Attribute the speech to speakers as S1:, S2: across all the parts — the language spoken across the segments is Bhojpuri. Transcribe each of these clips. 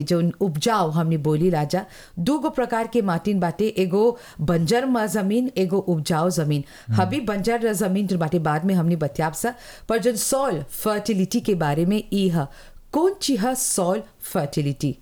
S1: जौन उपजाऊ हमने बोली राजा दू गो प्रकार के माटिन बाटे एगो बंजर म जमीन एगो उपजाऊ जमीन हबी बंजर जमीन जो बाटे बाद में हमने बतियाब सा पर जौन सॉइल फर्टिलिटी के बारे में ई ह कौन चीज है सॉइल फर्टिलिटी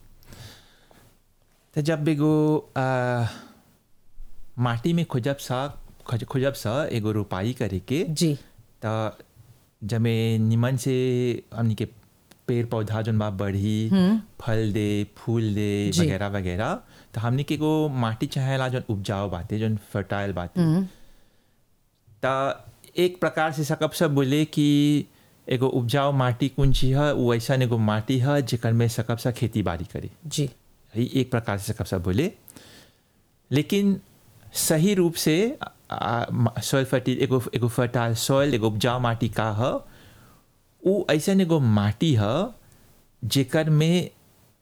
S2: त जब एगो आ, माटी में खोजब सा खोज खोजब सा एगो रोपाई करे के
S1: जी
S2: त जमे निमन से हमनी के पेड़ पौधा जौन बा बढ़ी फल दे फूल दे
S1: जी।
S2: वगैरह वगैरह तो हमनी के एगो माटी चाहेला जौन उपजाऊ बाते जौन फर्टाइल बाते त एक प्रकार से सकब सब बोले कि एगो उपजाऊ माटी कौन चीज है वो ऐसा एगो माटी है जेकर में सकब सा खेती बाड़ी करे
S1: जी
S2: ही एक प्रकार से सकब सब बोले लेकिन सही रूप से सॉइल फर्टिल एगो एगो फर्टाइल सॉइल एगो उपजाऊ माटी का ह उ ऐसन एगो माटी ह जेकर में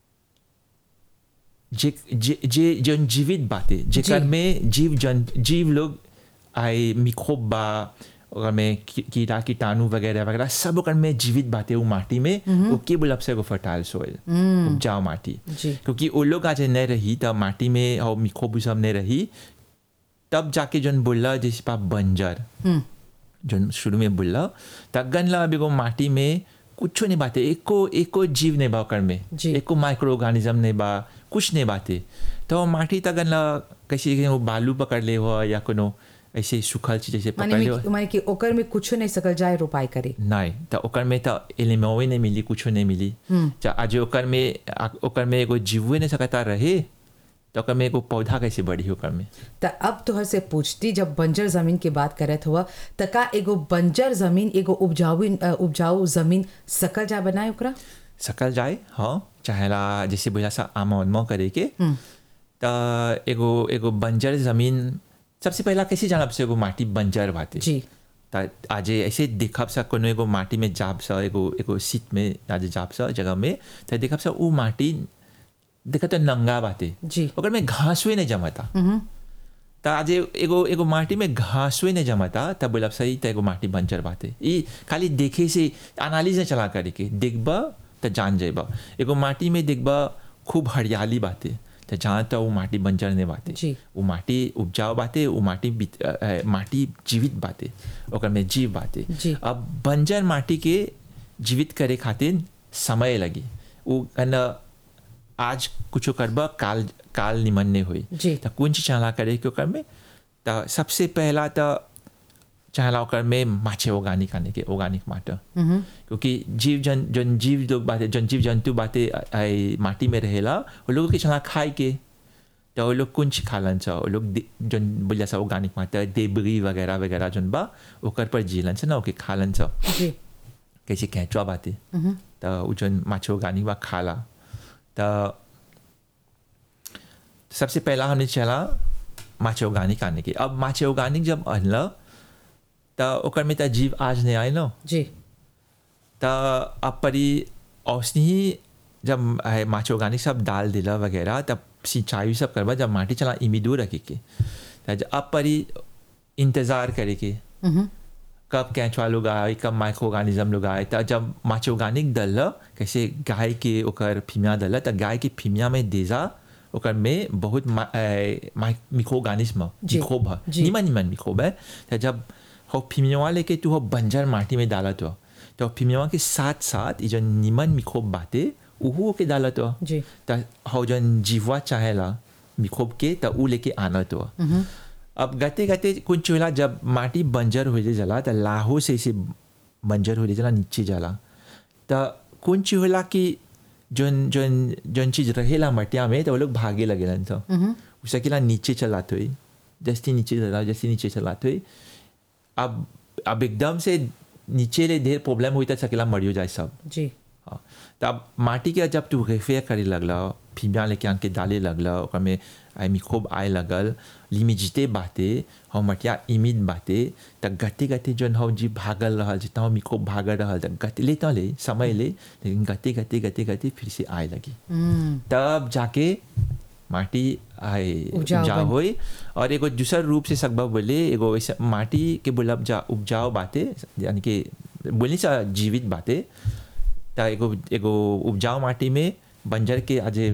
S2: जे जे जे जौन जीवित बाते जेकर
S1: जी।
S2: में जीव जन जीव लोग आए मिक्रोब बा ओकर में की- कीड़ा कीटाणु वगैरह वगैरह सब ओकर में जीवित बाते उ माटी में वो के बोलब से एगो फर्टाइल सॉइल उपजाऊ माटी
S1: जी
S2: क्योंकि वो लोग आज नहीं रही तब माटी में और मिक्रोब सब नहीं रही तब जाके जौन बोला जैसे पा बंजर
S1: हम्म
S2: जौन शुरू में बोला तगन ला अभी वो माटी में कुछ नहीं बाते एको एको जीव नहीं बा ओकर में
S1: जी।
S2: एको माइक्रो ऑर्गेनिज्म नहीं बा कुछ नहीं बाते तो वो माटी तगन ला कैसे कि वो बालू पकड़ ले हो या कोनो ऐसे सूखल चीज जैसे
S1: माने
S2: पकड़ ले
S1: में-
S2: हो
S1: माने कि ओकर में कुछ नहीं सकल जाए रोपाई करे
S2: नहीं तो ओकर में तो एलिमेवे नहीं मिली कुछ नहीं मिली चा आज ओकर में आ- ओकर में एगो जीवे नहीं सकता रहे तो ओकर में एगो पौधा कैसे बढ़ी ओकर में
S1: त अब तोहर से पूछती जब बंजर जमीन की बात करत हुआ त का एगो बंजर जमीन एगो उपजाऊ अ, उपजाऊ जमीन सकल जा बनाए ओकरा
S2: सकल जाए हाँ चाहेला जैसे बोला सा आमा उनमा करे के तो एगो एगो बंजर जमीन सबसे पहला कैसे जानब से एगो माटी बंजर बाते
S1: जी
S2: त आज ऐसे देखब सा कोनो एगो माटी में जाब सा एगो एगो सीट में आज जाब सा जगह में तो देखब सा उ माटी देखा तो नंगा बाते
S1: जी
S2: ओकर में घासवे नहीं जमता त आज एगो एगो माटी में घासवे नहीं जमता तब बोलब सही त एगो माटी बंजर बाते ई खाली देखे से एनालिज नहीं चला करे के देखब त जान जेब एगो माटी में देखब खूब हरियाली बाते त जहाँ त वो माटी बंजर नहीं बाते
S1: जी।
S2: वो माटी उपजाऊ बाते वो माटी बित- अ, अ, माटी जीवित बाते ओकर में जीव बाते
S1: जी।
S2: अब बंजर माटी के जीवित करे खातिर समय लगी वो कन आज कुछ करब काल काल निमन नहीं हुई
S1: जी।
S2: त कौन चीज चाहला करे के ओकर में त सबसे पहला त चाहला ओकर में माछे ऑर्गेनिक आने के ऑर्गेनिक माटर क्योंकि जीव जन जन जीव लोग बाते जन जीव जंतु बाते अ- आई माटी में रहेला वो लोग के चाहला खाए के तो वो लोग कुछ खालन छ वो लोग दे- जन बोलिया सा ऑर्गेनिक माटर देबरी वगैरह वगैरह जन बा ओकर पर जीलन छ ना ओके खालन छ
S1: जी
S2: कैसे कैचवा बाते त उ जन माछे ऑर्गेनिक बा खाला त सबसे पहला हमने चला माछे ऑर्गेनिक आने के अब माछे ऑर्गेनिक जब अनल त ओकर में त जीव आज नहीं आए न
S1: जी
S2: त अब परी औसनी ही जब है माछे ऑर्गेनिक सब डाल दिला वगैरह तब सिंचाई सब करवा जब माटी चला इमी दूर रखे के त ज- अब परी इंतज़ार करे के कब कैंचवा लोग आए कब माइक्रो ऑर्गेनिज्म लोग आए त जब माछे ऑर्गेनिक दल कैसे गाय के ओकर फीमिया दल त गाय के फीमिया में देजा ओकर में बहुत मिक्रो ऑर्गेनिज्म
S1: जी,
S2: मिक्रोब है
S1: जी।
S2: निमन निमन मिक्रोब है त जब हो फीमिया लेके तू हो बंजर माटी में डालत हो तो फीमिया के साथ साथ ये जो निमन मिक्रोब बाते उहू के डालत हो
S1: जी
S2: त हो जन जीवा चाहेला मिक्रोब के त ऊ लेके आनत हो अब गते गते कुछ होला जब माटी बंजर हो जाला त लाहो से इसे बंजर हो जाला नीचे जाला त कुछ होला कि जोन जोन जोन चीज रहेला मटिया में तो वो लोग भागे लगेलन तो उसकेला नीचे चलाते हुई जैसे नीचे चला जैसे नीचे चलाते हुई अब अब एकदम से नीचे ले ढेर प्रॉब्लम हुई तो सकेला मरियो जाए सब
S1: जी
S2: हाँ तब माटी के जब तू रेफेयर करे लगला फीमिया लेके आके डाले लगला ओकर में आई मिक्रोब आए लगल लिमिजिते बाते हम मटिया इमिड बाते त गते गते जन हम जी भागल रहल जितना हम मिक्रोब भागल रहल त गते ले तो ले समय ले लेकिन गते गते गते गते फिर से आए लगी तब जाके माटी आए
S1: उपजाऊ
S2: उपजाऊ
S1: बन-
S2: होई और एगो दूसर रूप से सकबा बोले एगो ऐसा माटी के बोलब जा उपजाऊ बाते यानी कि बोली सा जीवित बाते त एगो एगो उपजाऊ माटी में बंजर के आज